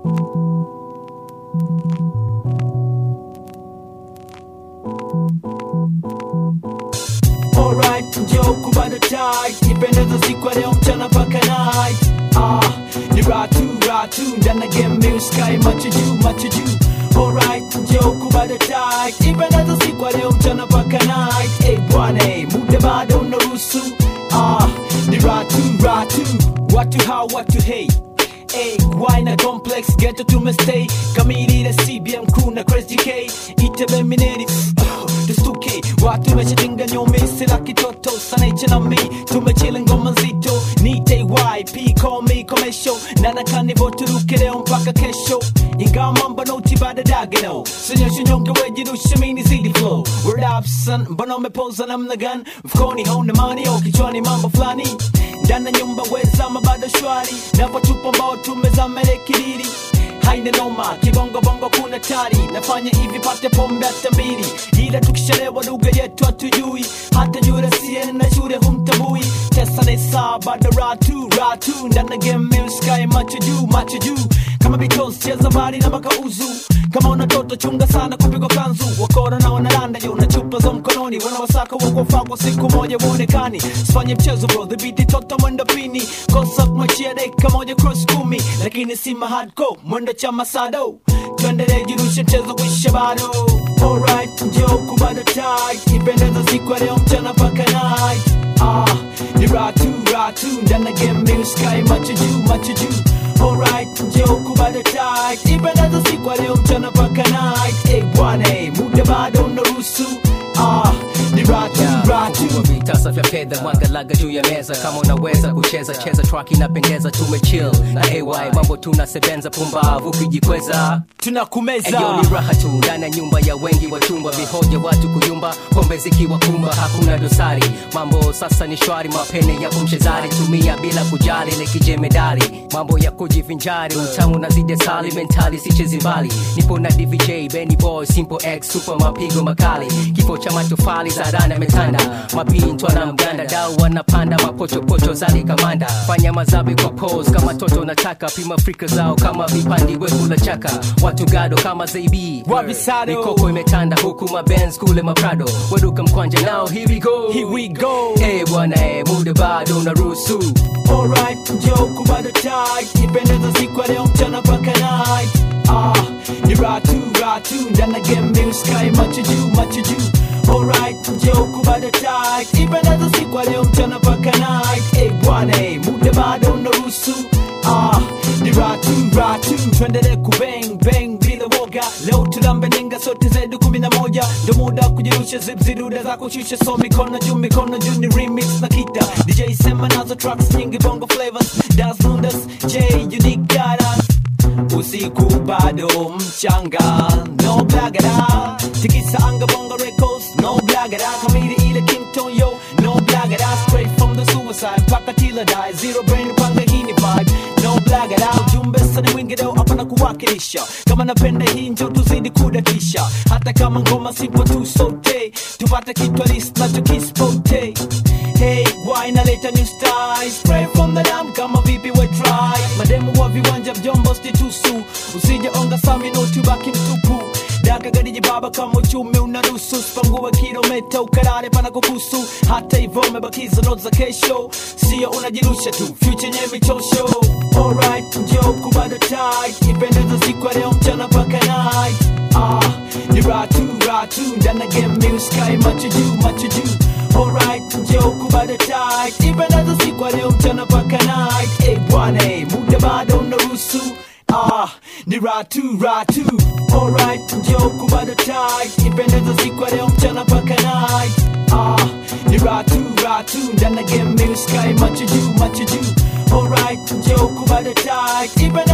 Alright, njoo kubada tight Ipendeza siku ya leo mchana paka night Ah, ni ratu ratu Ndana game music sky macho juu macho juu Alright, njoo kubada tight Ipendeza siku ya leo mchana paka night Hey bwana, hey, muda bado unaruhusu Ah, ni ratu ratu Watu hao watu hey Hey, why na complex ghetto tumestay kamili na CBM crew na Chris GK itebe mineri tustuke watu wameshatinga nyome sila kitoto sana iche na mi tumechile ngoma nzito ni TYP call me commercial na nakanivo turuke leo mpaka kesho ingawa mambo noti bada dagano sinyoshe nyonge wejirushe mini zidi flow word up son mbona umepoza namna gani mfukoni hauna mani au kichwani mambo fulani ndani ya nyumba wezama bado shwari napotupa mbao tumezama ile kiriri haina noma kibongo bongo kuna tari nafanya hivi pate pombe hata mbili ila tukishalewa lugha yetu hatujui hata yule siene na shule humtabui tesa nesa bado ratu ratu ndani ya game music sky macho juu macho juu kama Beatles cheza mbali na mpaka uzu kama una toto chunga sana kupigwa kanzu wakora na wanalanda juu na chupa za mkononi wanawasaka wakofaa kwa siku moja uonekani sifanye mchezo bro dhibiti toto mwendo pini kosa kumachia dakika moja cross kumi lakini si mahadco mwendo cha masado tuendelee jirushe mchezo kuisha bado alright njoo kubada tight ipendeza siku ya leo mchana paka night ah ni ratu ratu ndana game music sky macho juu macho juu alright njoo kubada tight ipendeza siku ya leo mchana paka night hey bwana hey, muda bado unaruhusu ah ni ratu ratu Kwa vitasa vya fedha mwagalaga juu ya meza kama unaweza kucheza cheza track inapendeza tumechill na ay mambo tunasebenza pumbavu kijikweza tunakumeza Eyo ni raha tu ndani ya nyumba ya wengi wa chumba vihoja watu kuyumba pombe zikiwa kumba hakuna dosari mambo sasa ni shwari mapene ya kumchezari tumia bila kujali ile kijemedari mambo ya kujivinjari utamu na zide sali mentali sichezi mbali nipo na dvj benny boy simple x super mapigo makali kifo cha matofali zarana ametanda mapintwa na mganda dau wanapanda mapochopocho zali kamanda fanya mazabi kwa pose kama toto nataka pima frika zao kama vipandi wekula chaka watu gado kama zaibi Wavisado. mikoko imetanda huku mabenz kule maprado weduka mkwanja nao here we go Here we go. Eh bwana eh, muda bado unaruhusu Alright, njoo kubada tight Ipendeza siku ya leo mchana paka night Ah, ni ratu ratu Ndana game music sky macho juu macho juu Alright, njoo kubada tight Ipendeza siku ya leo mchana paka night Hey bwana, hey, muda bado unaruhusu Ah, ni ratu ratu Tuendelee kubang bang bila woga Leo tulambe ninga sote zetu kumi na moja Ndo muda wa kujirusha zip ziruda za kushusha So mikono juu mikono juu ni remix na kita DJ sema nazo tracks nyingi bongo flavors Das Lundas J Unique Data usiku bado mchanga no blagada tikisa anga bongo records no blagada kamili ile kington yo no blagada straight from the suicide paka tila die zero brain panga hini vibe no blagada ujumbe sani mwingi leo hapa na kuwakilisha kama napenda hii njo tuzidi kudatisha hata kama ngoma sipo tu sote tupate kitwa list nacho kispote Hey, why naleta new style Spray from the dam kama vipi we try Mademu wa viwanja vyombo stitusu Usije onga sami no tubaki mtupu Daka gadiji baba kama uchumi unaruhusu Spanguwe kilometa ukarare pana kukusu Hata hivyo umebakiza notes za kesho Sio unajirusha tu, future nye michosho Alright, njoo kubada tight Ipendeza siku ya leo mchana paka night Ah, ni ratu ratu Ndana game music sky macho juu macho juu Alright, njoo kubada tight Ipendeza siku ya leo mchana paka night Hey bwana, hey, muda bado unaruhusu Ah, ni ratu ratu Alright, njoo kubada tight Ipendeza siku ya leo mchana paka night Ah, ni ratu ratu Ndana game music sky macho juu macho juu Alright, njoo kubada tight Ipendeza